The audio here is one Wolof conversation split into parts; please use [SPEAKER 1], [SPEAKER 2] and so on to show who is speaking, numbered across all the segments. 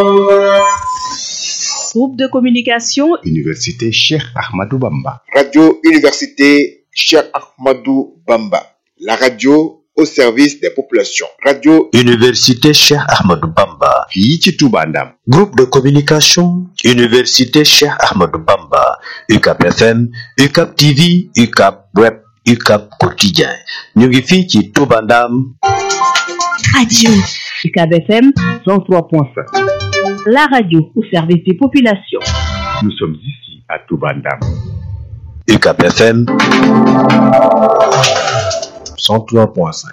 [SPEAKER 1] Groupe de communication
[SPEAKER 2] Université Cheikh Ahmadou Bamba.
[SPEAKER 3] Radio Université Cheikh Ahmadou Bamba. La radio au service des populations. Radio
[SPEAKER 4] Université Cheikh Ahmadou Bamba.
[SPEAKER 2] fii ci Touba Ndam.
[SPEAKER 4] Groupe de communication Université Cheikh Ahmadou Bamba. UCAP FM, UCAP TV, UCAP Web, UCAP Quotidien. ñu ngi fii ci Touba Ndam.
[SPEAKER 1] Radio UCAB FM 103.5. La radio au service des populations.
[SPEAKER 2] Nous sommes ici à Touba Ndam.
[SPEAKER 4] UCAP FM 103.5.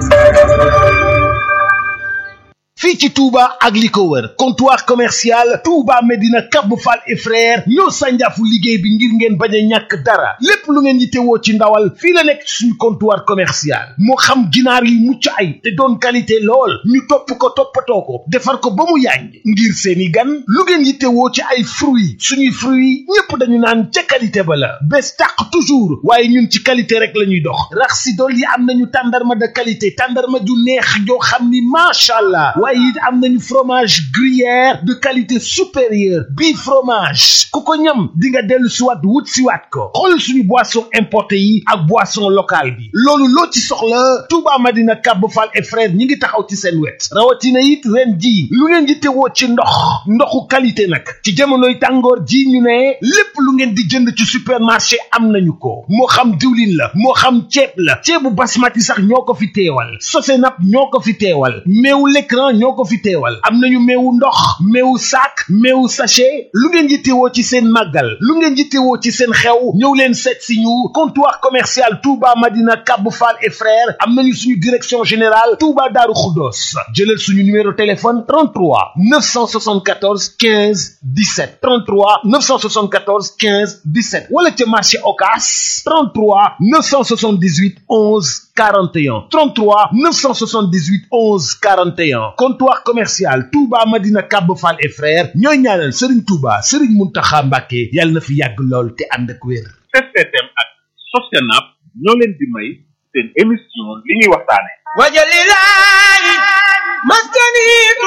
[SPEAKER 5] fii ci Touba ak li ko wër comptoir commercial Touba Medina Cap Fall et frère ñoo sànjaafu liggéey bi ngir ngeen bañ a ñàkk dara lépp lu ngeen yittewoo ci ndawal fii la nekk suñu comptoir commercial moo xam ginaar yu mucc ay te doon qualité lool ñu topp ko toppatoo ko defar ko ba mu yàññ ngir seeni gan lu ngeen yittewoo ci ay fruits suñuy fruits ñépp dañu naan ca qualité ba la bés tàq toujours waaye ñun ci qualité rek la ñuy dox rax si dool yi am nañu tàndarma de qualité tàndarma ju neex joo xam ni macha allah waaye it am nañu fromage gruyère de qualité supérieure bii fromage ku ko ñam di nga dellu siwaat wut siwaat ko xool suñu boisson importé yi ak boisson locale bi loolu loo ci soxla Touba Madina Cap Fall et frère ñi ngi taxaw ci seen wet rawatina it ren ji lu ngeen di tewoo ci ndox ndoxu qualité nag ci jamonoy tàngoor ji ñu ne lépp lu ngeen di jënd ci supermarché am nañu ko moo xam diwlin la moo xam ceeb la ceebu basmati sax ñoo ko fi teewal sosenap ñoo ko fi teewal meewu l'écran ñoo ko fi teewal am nañu meewu ndox meewu sac meewu sachet lu ngeen yittewoo ci seen màggal lu ngeen yittewoo ci seen xew ñëw leen seet si ñu comptoir commercial Touba Madina Cap Fall et frères am nañu suñu direction générale Touba Darou Khoudoss jëlal suñu numéro téléphone 33 974 15 17 33 974 15 17 wala ca marché Ocass 33 978 11 41 33 978 11 41 comptoir commercial Touba Madina Cap Fall et frères ñooy ñaanal Serigne Touba Serigne Mountakha Mbacké yàlla na fi yàgg lool te ànd ak wér.
[SPEAKER 6] STM ak Sosenap ñoo leen di may seen émission li ñuy waxtaane
[SPEAKER 7] wajalilahi maskani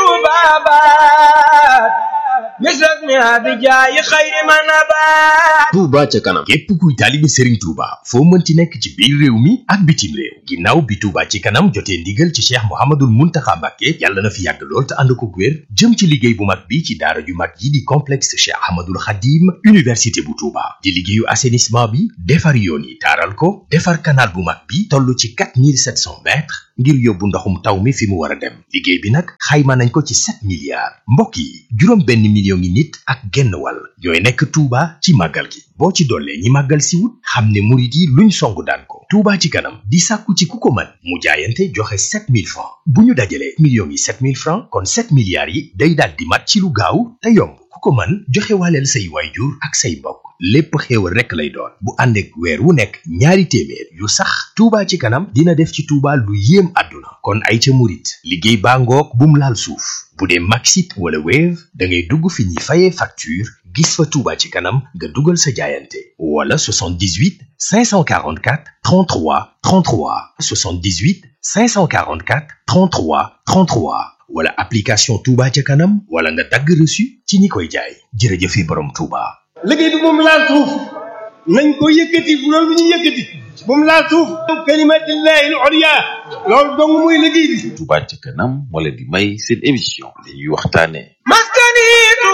[SPEAKER 7] tubabat misrak mi abijaayi xayri manabat
[SPEAKER 8] Touba ca kanam képp kuy taalibe Serigne Touba foo mënti nekk ci biir réew mi ak bitim réew ginnaaw bi Touba ci kanam jotee ndigal ci Cheikh Mouhamadoul Mountakha Mbacké yàlla na fi yàgg lool te ànd ko wér jëm ci liggéey bu mag bi ci daara ju mag yi di complexe Cheikh Ahmadoul Khadim université bu Touba di liggéeyu assainissement bi defar yoon yi taaral ko defar canal bu mag bi toll ci 4700 mètres ngir yóbbu ndoxum taw mi fi mu war a dem liggéey bi nag xayma nañ ko ci 7 milliards mbokk yi juróom benn million ngi nit ak genn wàll ñooy nekk Touba ci màggal gi boo ci dollee ñi màggal si wut xam ne murit yi luñ songu daan ko Touba ci kanam di sàkku ci ku ko mën mu jaayante joxe 7000 francs bu ñu dajalee millions yi 7000 francs kon 7 milliards yi day daal di mat ci lu gaaw te yomb ku ko mën joxe waaleel say waayjur ak say mbokk lépp xéewal rekk lay doon bu ànd ak weer wu nekk ñaari téeméer yu sax Touba ci kanam dina def ci Touba lu yéem àdduna kon ay ca murit liggéey baa ngoog bum laal suuf bu dee Maxit wala Wave da ngay dugg fi ñuy fayee facture gis fa Touba ci kanam nga dugal sa jaayante wala 78 544 33 33 78 544 33 33 wala application Touba ca kanam wala nga dagg reçu ci ñi koy jaay jërëjëfe borom Touba.
[SPEAKER 7] liggéey bi moom laal suuf nañ ko yëkkati bu loolu ñu yëkkati bu mu laal suuf kalimatillahi al-ulya loolu dong mooy liggéey bi
[SPEAKER 9] Touba ca kanam moo leen di may seen émission li ñuy waxtaane
[SPEAKER 7] maskani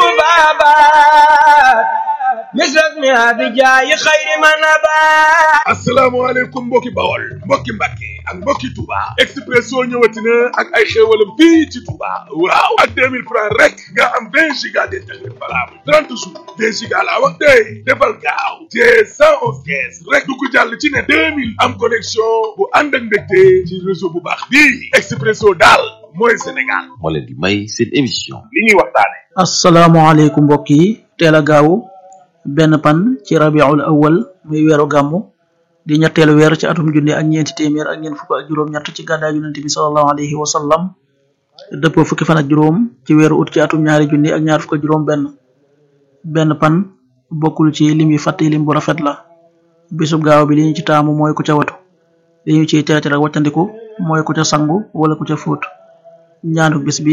[SPEAKER 7] tubabat misrak mi abijaayi xayri manabat
[SPEAKER 6] asalaamaaleykum mbokki bawol mbokki mbàkke ak mbokki Touba Expresso ñëwati na ak ay xéewalam fii ci Touba waaw ak 2000 francs rek nga am 20 giga d'internet valable 30 jours 20 giga laa wax tey defal gaaw te 111 kees rek du ko jàll ci ne 2000 am connexion bu ànd ak ndégte ci réseau bu baax bii Expresso daal mooy Sénégal
[SPEAKER 9] moo leen di may seen émission
[SPEAKER 6] li ñuy waxtaane
[SPEAKER 10] asalaamaaleykum mbokk yi teel a gaaw benn pan ci rabiul awal muy weeru gàmmu di ñetteelu weer ci atum junne ak ñeenti téeméer ak ñeent fukk ak juróom-ñett ci gàddaay yonent bi sallallahu alayhi wa sallam dëppoo fukki fan ak juróom ci weeru ut ci atum ñaari junne ak ñaar fukk ak juróom benn benn pan bokkul ci lim yi fàtte lim bu rafet la bisub gaaw bi li ñu ci taamu mooy ku ca watu li ñu ciy teetar ak waccandiku mooy ku ca sangu wala ku ca fóot ñaanu bis bi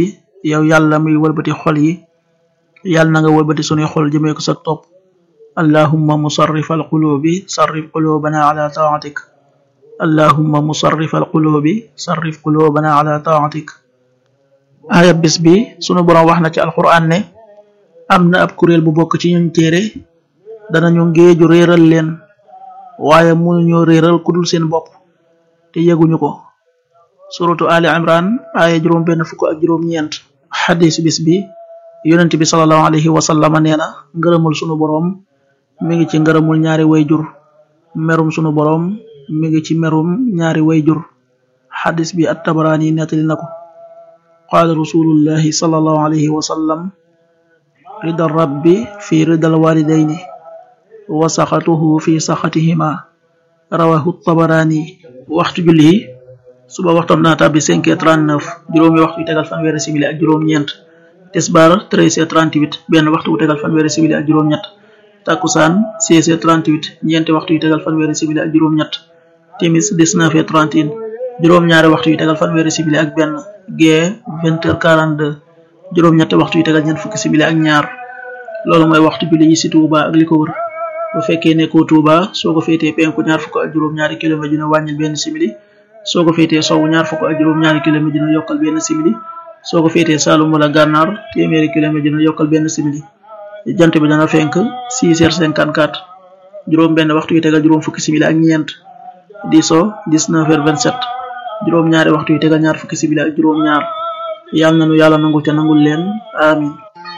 [SPEAKER 10] yow yàlla muy wëlbati xol yi yàlla na nga wëlbati sunuy xol jëmee ko sa topp allahumma musarrif alqulubi sarrif qulubana ala taatik allahumma musarrif alqulubi sarrif qulubana ala taatik aaya bis bi sunu borom wax na ci alquran ne am na ab kuréel bu bokk ci ñun téere danañu ngéeju réeral leen waaye mënuñoo réeral ku dul seen bopp te yëguñu ko suratu ali imran aaya juróom benn fukk ak juróom ñeent xadis bis bi yonent bi salallahu alayhi wa sallama nee na ngërëmul sunu boroom mi ngi ci ngërëmul ñaari wayjur merum sunu boroom mi ngi ci merum ñaari wayjur xadis bi at tabaraani nettali na ko qaala rasulullahi salallahu alayhi wa sallam rida rabbi fi rida alwalidayni wa saxatuhu fi saxatihima rawahu tabaraani waxtu julli yi suba waxtam dana tàbbi 5 heures 39 juróomi waxtu yu tegal fanweeri simili ak juróom-ñeent tisbaar 13 heures 38 benn waxtu bu tegal fanweeri simili ak juróom-ñett takkusaan 16 heures 38 ñeenti waxtu yu tegal fanweeri simili ak juróom-ñett timis 19 heures 31 juróom-ñaari waxtu yu tegal fanweeri simili ak benn gee 20 heures 42 juróom-ñetti waxtu yu tegal ñeent fukki simili ak ñaar loolu mooy waxtu julli yi si Touba ak li ko wër bu fekkee nekkoo Touba soo ko féetee penku ñaar fukk ak juróom-ñaari kilomètre dina wàññil benn simili soo ko féetee sowwu ñaar fukk ak juróom-ñaari kilomètre dina yokkal benn simili soo ko féetee Saalum wala Gànnaar téeméeri kilomètre dina yokkal benn simili jant bi dana fenk 6 heures 54 juróom benn waxtu yu tegal juróom fukki simili ak ñeent di so 19 heures 27 juróom ñaari waxtu yu tegal ñaar fukki simili ak juróom ñaar yàlla nanu yàlla nangul te nangul leen amin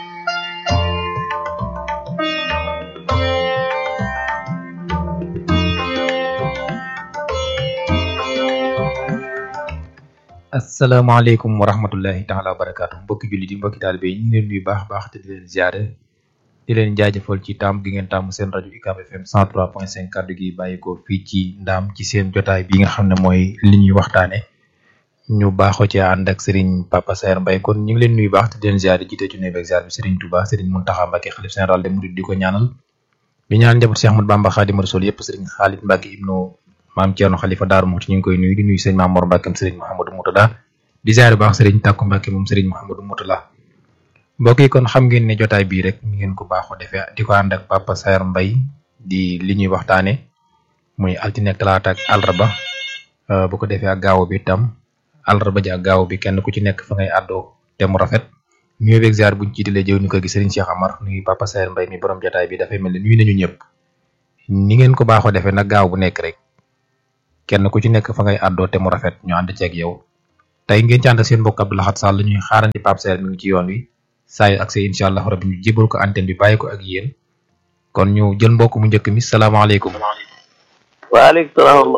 [SPEAKER 11] asalaamaaleykum wa rahmatullahi taala wa barakaatu mbokki jullit yi mbokki taalibe yi ñu ngi leen nuyu baax baax te di leen ziare di leen jaajëfal ci taamu gi ngeen taamu seen rajo UCAB FM 103.5 kàddu gi bàyyi ko fii ci ndaam ci seen jotaay bi nga xam ne mooy li ñuy waxtaane ñu baaxoo ci ànd ak Serigne Papa Saer Mbaye kon ñu ngi leen nuyu baax te di leen ziare jiite ci nuyu beeg ziar bi Serigne Touba Serigne Mountakha Mbacké xalif général des mourides di ko ñaanal di ñaanal njaboot Cheikh Ahmadou Bamba Khadimu Rasul yëpp Serigne Khalid Mbacké ibnu maam Thierno Khalifa Daaru Muxti ñu ngi koy nuyu di nuyu sëñ Maam Mor Mbacké Serigne Mouhamadou Moutada di ziare baax Serigne Takku Mbacké moom Serigne Mouhamadou Moutala mbokk yi kon xam ngeen ne jotaay bii rek mi ngeen ko baaxoo defee di ko ànd ak Papa Saer Mbaye di li ñuy waxtaane muy altine ak talaata ak àllarba bu ko defee ak gaaw bi tam àllarba ji ak gaaw bi kenn ku ci nekk fa ngay àddoo te mu rafet nuyu beeg ziar buñ jiitalee jëw ñu ko gi Serigne Cheikh Amar nuyu Papa Saer Mbaye mi borom jotaay bi dafay mel ne nuyu nañu ñëpp ni ngeen ko baaxoo defee nag gaaw bu nekk rek kenn ku ci nekk fa ngay àddoo te mu rafet ñu ànd ceeg yow tey ngeen ci ànd ak seen mbokk Abdou Lahad Sall ñuy xaarandi Pape Saer mi ngi ci yoon wi saa yu accès incha allah rabbi ñu jébal ko antenne bi bàyyi ko ak yéen kon ñu jël mbokk mu njëkk mi salaamaaleykum.
[SPEAKER 12] waaleykum salaam.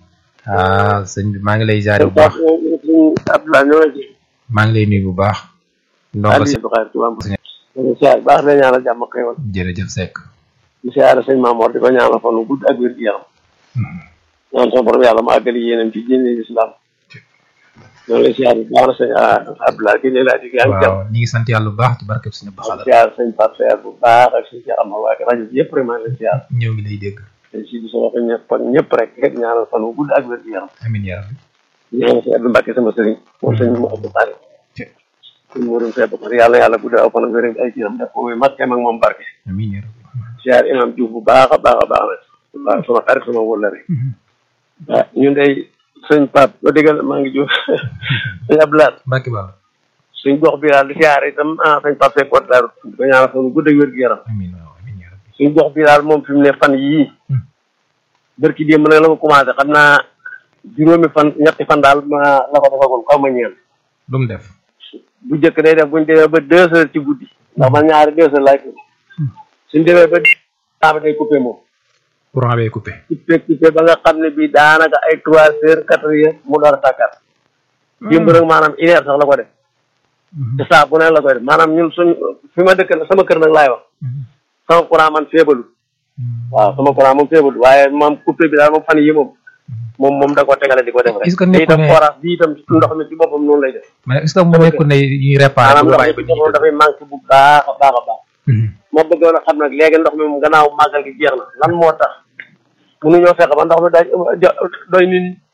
[SPEAKER 11] ah sëñ bi maa ngi lay ziare bu baax.
[SPEAKER 12] Abdoulaye ñoo ngi
[SPEAKER 11] maa ngi lay nuyu bu baax. ndongo si
[SPEAKER 12] siyaar baax na ñaanal jàmm xewal
[SPEAKER 11] jërëjëf Seck.
[SPEAKER 12] di siyaare sëñ Mamoor di ko ñaanal fan wu gudd ak wér gu yaram. ñaan sama borom yàlla ma àggali yéenam ci diine islam. ñoo ngi lay siyaar bu baax na sëñ Abdoulaye gi ne laa di yaa ngi jàmm.
[SPEAKER 11] waaw ñu ngi sant yàlla bu baax ci barkeb suñu baxala
[SPEAKER 12] siyaar sëñ Pape Saer bu baax ak sëñ Cheikh Amar waa rajo bi yëpp rek maa ngi lay siyaar.
[SPEAKER 11] ñëw ngi lay dégg.
[SPEAKER 12] te si bi sa wax ñëpp ak ñëpp rek xeet ñaanal fan wu gudd ak wér gu yaram.
[SPEAKER 11] amiin yaa rabbi.
[SPEAKER 12] ñaanal sëñ Abdou Mbacke sama sëriñ moom sëñ mu Abdou Bari. suñ murum feebar ko yàlla yàlla gudd aw fan ak wér ay jiram def ko muy maskem ak moom barke.
[SPEAKER 11] amiin yaa rabbi.
[SPEAKER 12] siyaar imam Diouf bu baax a baax a baax nag waaw sama xarit sama wóllare waaw ñun day sëñ Pape ba déggal maa ngi jóg sëñ Abdoulaye
[SPEAKER 11] Mbacke Ba
[SPEAKER 12] suñ gox bi daal di siyaar itam ah sëñ Pape Seck wat daaru di ko ñaanal fan gudd ak wér gu yaram suñ gox bi daal moom fi mu ne fan yii bërki démb nag la ko commencé xam naa juróomi fan ñetti fan daal ma la ko defagul xaw ma ñeen
[SPEAKER 11] lu mu def
[SPEAKER 12] bu njëkk day def buñ demee ba deux heures ci guddi ndax man ñaari deux heures laay suñ demee ba temps bi day coupé moom
[SPEAKER 11] courant bee coupé
[SPEAKER 12] coupé coupé ba nga xam ne bii daanaka ay trois heures quatre heures mu door a tàkkat démb nag maanaam une heure sax la ko def te saa bu ne la koy def maanaam ñun suñ fi ma dëkk nag sama kër nag laay wax sama courant man feebalu waaw sama courant moom feebalu waaye moom coupé bi daal moom fan yi moom moom moom da ko tegale di ko def rek
[SPEAKER 11] est-ce que
[SPEAKER 12] te
[SPEAKER 11] nekkul
[SPEAKER 12] itam
[SPEAKER 11] ne
[SPEAKER 12] forage bi itam ndox mi ci boppam noonu lay def
[SPEAKER 11] mais est-ce que mu nekkul ne ñuy réparé
[SPEAKER 12] maanaam
[SPEAKER 11] bu
[SPEAKER 12] ndox
[SPEAKER 11] bàyyi
[SPEAKER 12] mi
[SPEAKER 11] ba
[SPEAKER 12] ci boppam dafay manqué bu baax a baax a baax ma bëggoon a xam nag léegi ndox mi moom gannaaw màggal gi jeex na lan moo tax mënuñoo fexe ba ndox mi day doy nit ñi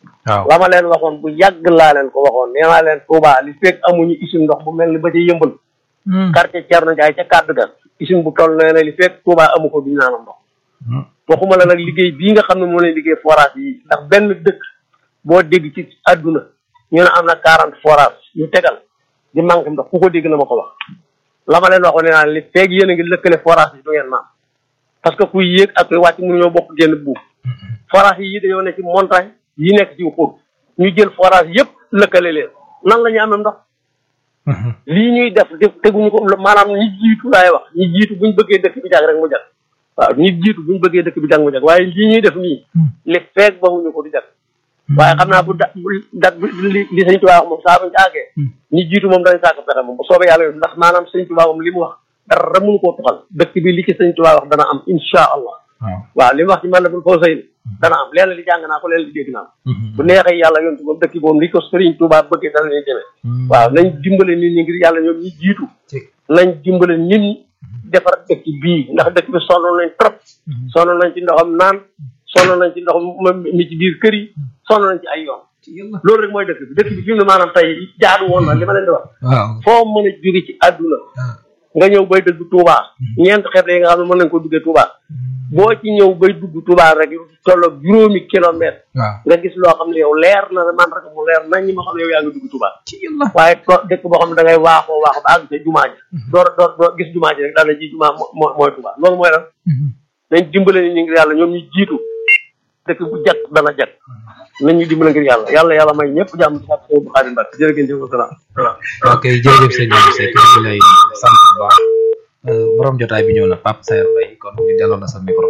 [SPEAKER 11] waaw
[SPEAKER 12] la ma leen waxoon bu yàgg laa leen ko waxoon nee naa leen Touba li fekk amuñu usine ndox bu mel ni ba ca yëmbal quartier Thierno Ndiaye ca kàddu ga usine bu toll nee na li fekk Touba amu ko duñu naanam ndox waxuma la nag liggéey bii nga xam ne moo leen liggéey forage yi ndax benn dëkk boo dégg ci àdduna ñu ne am na quarante forage yu tegal di manqué ndox ku ko dégg na ma ko wax la ma leen waxoon nee naa li feeg yéen a ngi lëkkale forage yi du ngeen naan parce que kuy yéeg ak kuy wàcc mënuñoo bokk génn buuf forage yi dañoo nekk ci montagne yi nekk ci xur ñu jël forage yëpp lëkkale leen nan la ñu amee ndox lii ñuy def def teguñu ko maanaam ñi jiitu laay wax ñi jiitu buñ bëggee dëkk bi jag rek mu jag waaw ñi jiitu buñ bëggee dëkk bi jag mu jag waaye lii ñuy def nii li feeg baxuñu ko du jag waaye xam naa bu da bu dat bi li li sëñ Tuubaa wax moom saa buñ ci àggee ñi jiitu moom dañ sàkk pexe moom bu soobee yàlla yoon ndax maanaam sëñ Tuubaa moom li mu wax dara mënu koo tuxal dëkk bi li ci sëñ Tuubaa wax dana am insha allah waaw li mu wax ci man la bul foo sëy dana am leen li jàng naa ko leen li dégg naa ko bu neexee yàlla yoon moom dëkk boobu li ko sëriñ Tuubaa bëggee dana ñuy demee waaw nañ dimbale nit ñi ngir yàlla ñoom ñi jiitu nañ dimbale nit ñi defar dëkk bii ndax dëkk bi sonn nañ trop sonn nañ ci ndoxam naan sonn nañ ci ndox mi ci biir kër yi sonn nañ ci ay yoon loolu rek mooy dëkk bi dëkk bi fi mu ne maanaam tey jaadu woon na li ma leen di wax foo mën a jóge ci àdduna nga ñëw bay dëgg Touba ñeent xeet yi nga xam ne mën nañ ko duggee Touba boo ci ñëw bay dugg Touba rek tolloog juróomi kilomètre nga gis loo xam ne yow leer na man rek mu leer nañ ñi ma xam ne yow yaa ngi dugg Touba waaye to dëkk boo xam ne da ngay waaxoo waaxoo ba àgg sa jumaa ji door door door gis jumaa ji rek daal na ji jumaa moo mooy Touba loolu mooy lan nañ dimbale ni ñu ngir yàlla ñoom ñu jiitu dëkk bu jag dana jag nañ ñu dimbale ngir yàlla yàlla yàlla may ñëpp jàmm ci sàpp bu xaadim mbak jërë ngeen jëf wasalaam
[SPEAKER 11] ok jërëjëf sëñ Abdou Seck ñu lay sant bu baax borom jotaay bi ñëw na Pape Sayer Mbaye kon ñu delloo la sa micro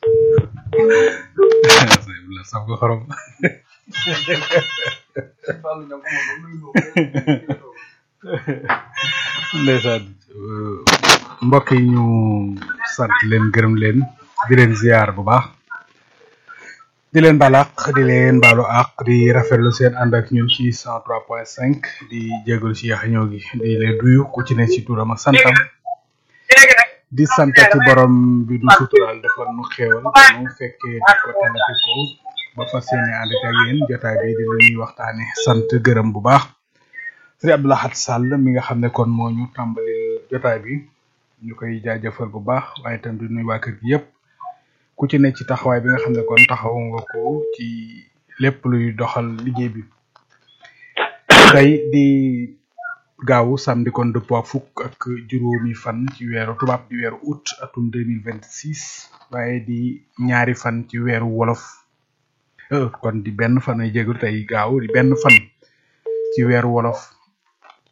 [SPEAKER 11] la saf ko xorom
[SPEAKER 13] ndeysaan mbokk yi ñu sant leen gërëm leen di leen ziar bu baax di leen baal àq di leen baalu àq di rafetlu seen ànd ak ñun ci cent trois point cinq di jégalu ci yax ñëw gi di leen duyu ku ci ne ci turam ak santam di santati borom bi du sutural defal nu xéewal mu fekkee di ko talati ko ba fas yéene ànd ak yéen jotaay bi di la ñuy waxtaane sant gërëm bu baax sëriñ Abdou Lahad Sall mi nga xam ne kon moo ñu tàmbali jotaay bi ñu koy jaajëfal bu baax waaye itam di nuy waa kër gi yépp ku ci ne ci taxawaay bi nga xam ne kon taxaw nga ko ci lépp luy doxal liggéey bi tey di gaawu samedi kon dëppoo ak fukk ak juróomi fan ci weeru tubaab di weeru août atum deux mille vingt six waaye di ñaari fan ci weeru wolof kon di benn fan ay jégalu tey gaaw di benn fan ci weeru wolof